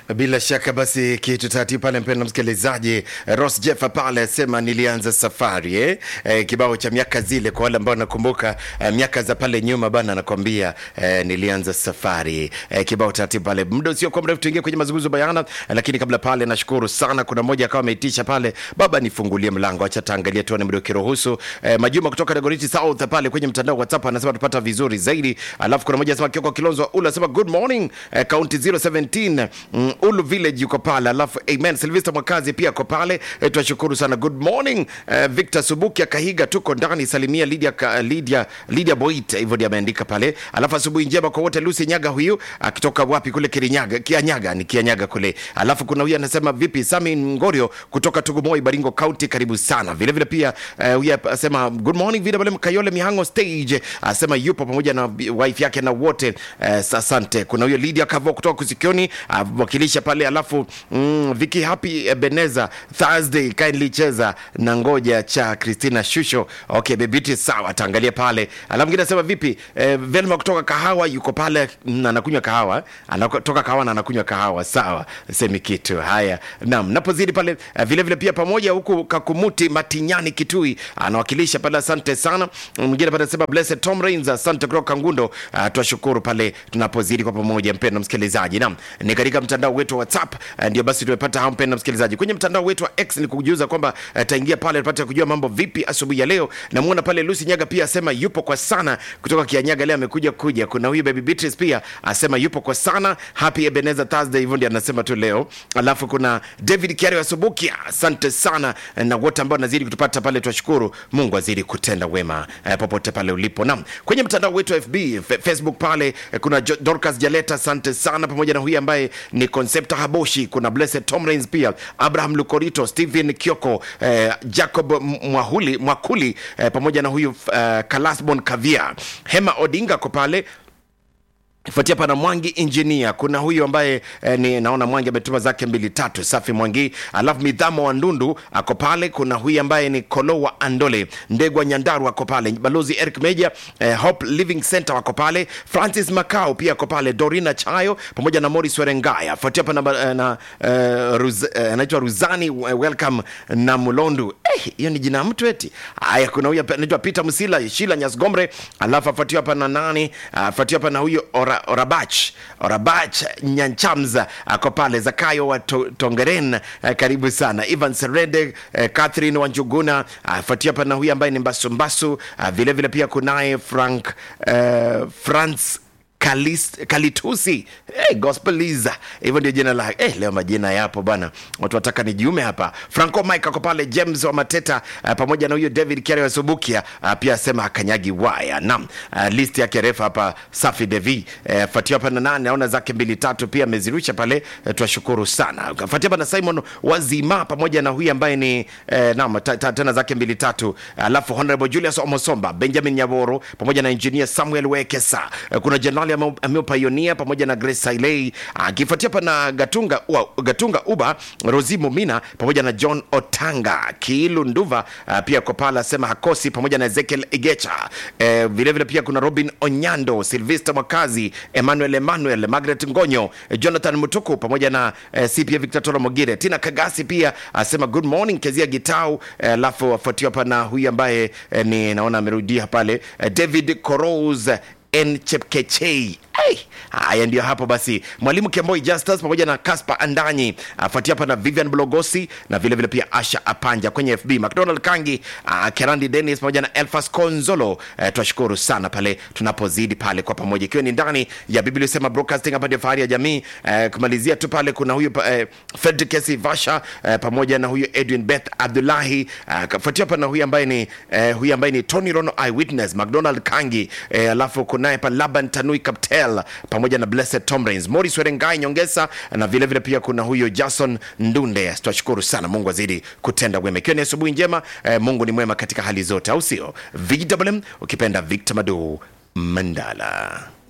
Bila shaka basi kitu taratibu pale, mpendwa msikilizaji. Ross Jeffer pale asema nilianza safari eh? Eh, kibao cha miaka zile, kwa wale ambao nakumbuka eh, miaka za pale nyuma bana, nakwambia eh, nilianza safari eh, kibao taratibu pale. Muda usio kwa mrefu tuingie kwenye mazungumzo bayana eh, lakini kabla pale, nashukuru sana, kuna mmoja akawa ameitisha pale, baba nifungulie mlango, acha taangalia tuone muda ukiruhusu. Eh, Majuma kutoka Dagoretti South pale kwenye mtandao wa WhatsApp anasema tupata vizuri zaidi, alafu kuna mmoja anasema Kioko Kilonzo ule anasema good morning eh, county 017 mm, Ulu Village yuko pale, alafu amen. Silvester Mwakazi pia ako pale eh, tunashukuru sana. Good morning eh, Victor Subuki Kahiga, tuko ndani. Salimia Lydia, ka, Lydia, Lydia Boit, hivyo ndio ameandika pale. Alafu asubuhi njema kwa wote. Lucy Nyaga huyu akitoka wapi kule Kirinyaga, Kianyaga ni Kianyaga kule. Alafu kuna huyu anasema vipi, Sami Ngorio kutoka Tugumoi, Baringo County, karibu sana. Vile vile pia eh, huyu asema good morning vile vile Kayole Mihango stage, asema yupo pamoja na wife yake na wote eh, asante. Kuna huyo Lydia Kavo kutoka Kusikioni wakilisha pale, alafu mm, Vicky Happy Ebeneza Thursday kindly cheza na ngoja cha Christina Shusho. Okay, bebiti sawa, taangalia pale. Alafu mwingine anasema vipi, eh, Velma kutoka Kahawa yuko pale na anakunywa kahawa, anatoka kahawa na anakunywa kahawa, sawa, semi kitu haya. Naam, napozidi pale eh, vile vile pia pamoja huku Kakumuti Matinyani Kitui anawakilisha pale, asante sana. Mwingine pale anasema Blessed Tom Rains, asante kutoka Kangundo. Uh, twashukuru pale tunapozidi kwa pamoja, mpendwa msikilizaji. Naam, ni katika mtandao wetu wa WhatsApp uh, ndio basi tumepata hao, mpendwa msikilizaji. Kwenye mtandao wetu wa X ni kukujuza kwamba uh, taingia pale tupate kujua mambo vipi asubuhi ya leo. Namuona pale Lucy Nyaga pia asema yupo kwa sana kutoka Kianyaga, leo amekuja kuja. Kuna huyu baby Beatrice pia asema yupo kwa sana. Happy Ebenezer Thursday, hivyo ndio anasema tu leo. Alafu kuna David Kiari wa Subukia, asante sana na wote ambao nazidi kutupata pale, twashukuru. Mungu azidi kutenda wema uh, popote pale ulipo. Naam, kwenye mtandao wetu wa FB F Facebook pale eh, kuna Jo- Dorcas Jaleta, asante sana, pamoja na huyu ambaye ni Concepta Haboshi. Kuna Blessed Tom Rains pia, Abraham Lukorito, Stephen Kioko, eh, Jacob M- Mwahuli, Mwakuli eh, pamoja na huyu eh, Kalasbon Kavia, Hema Odinga ko pale fuatia pana Mwangi engineer. Kuna huyu ambaye eh, ni naona Mwangi ametuma zake mbili tatu, safi Mwangi. Alafu Midhamo wa Ndundu ako pale. Kuna huyu ambaye ni Kolo wa Andole, Ndegwa Nyandaru ako pale, Balozi Eric Meja, eh, Hope Living Center wako pale, Francis Macau pia ako pale, Dorina Chayo pamoja na Morris Werengaya. Fuatia pana eh, na eh, Ruz, eh, anaitwa Ruzani eh, welcome na Mulondu. Eh, hiyo ni jina ya mtu eti. Haya, kuna huyu anaitwa Peter Musila, Shila Nyasgomre, alafu afuatiwa hapa na nani? Afuatiwa hapa na huyu Ora, Orabach Orabach Nyanchamza ako pale, Zakayo wa to, Tongeren eh, karibu sana, Ivan Serede eh, Catherine Wanjuguna afuatia hapa na huyu ambaye ni Mbasumbasu. Ah, Vile vile pia kunaye Frank eh, Franz Kalis, Kalitusi hey, Gospeliza, hivyo ndio jina lake. Hey, leo majina yapo bwana, watu wataka nijiume hapa. Franco Mike ako pale, James wa Mateta uh, pamoja na huyo David Kiare wa Subukia uh, pia asema akanyagi waya. Naam, uh, list yake refu hapa, safi Devi uh, fuatia hapa na nane, naona zake mbili tatu pia amezirusha pale uh, twashukuru sana. Fuatia hapa na Simon Wazima pamoja na huyu ambaye ni uh, naam, ta, ta, tena zake mbili tatu, alafu Honorable Julius Omosomba, Benjamin Nyaboro pamoja na engineer Samuel Wekesa uh, kuna Jenerali ameopayonia pamoja na Grace Sailei akifuatia hapa na Gatunga, ua, Gatunga Uba Rosi Mumina pamoja na John Otanga Kiilu Nduva uh, pia kwa pala asema hakosi pamoja na Ezekiel Igecha eh, vilevile pia kuna Robin Onyando Silvester Mwakazi Emmanuel Emmanuel Margaret Ngonyo eh, Jonathan Mutuku pamoja na eh, CPA Victor Toro Mogire Tina Kagasi pia asema good morning Kezia Gitau alafu eh, afuatiwa hapa na huyu ambaye eh, ni naona amerudia pale eh, David Koros N Chepkechei. Hey, haya ndio hapo basi, mwalimu Kemboi Justus pamoja na Kaspa Andanyi afuatia hapa na Vivian Blogosi na vile vile pia Asha Apanja kwenye FB, McDonald Kangi, uh, Kerandi Dennis pamoja na Elfas Konzolo. Uh, twashukuru sana pale tunapozidi pale kwa pamoja, ikiwa ni ndani ya Biblia sema broadcasting, hapa ndio fahari ya jamii. Uh, kumalizia tu pale kuna huyu uh, Fredrick Kesi Vasha uh, pamoja na huyu Edwin Beth Abdullahi uh, kafuatia hapa na huyu ambaye ni uh, huyu ambaye ni Tony Rono Eyewitness, McDonald Kangi uh, alafu kunaye pa Laban Tanui Kaptel pamoja na Blessed Tom Rains, Morris Werengai Nyongesa na vile vile pia kuna huyo Jason Ndunde. Twashukuru sana, Mungu azidi kutenda wema, ikiwa ni asubuhi njema eh, Mungu ni mwema katika hali zote, au sio? VMM ukipenda Victor Madu Mandala.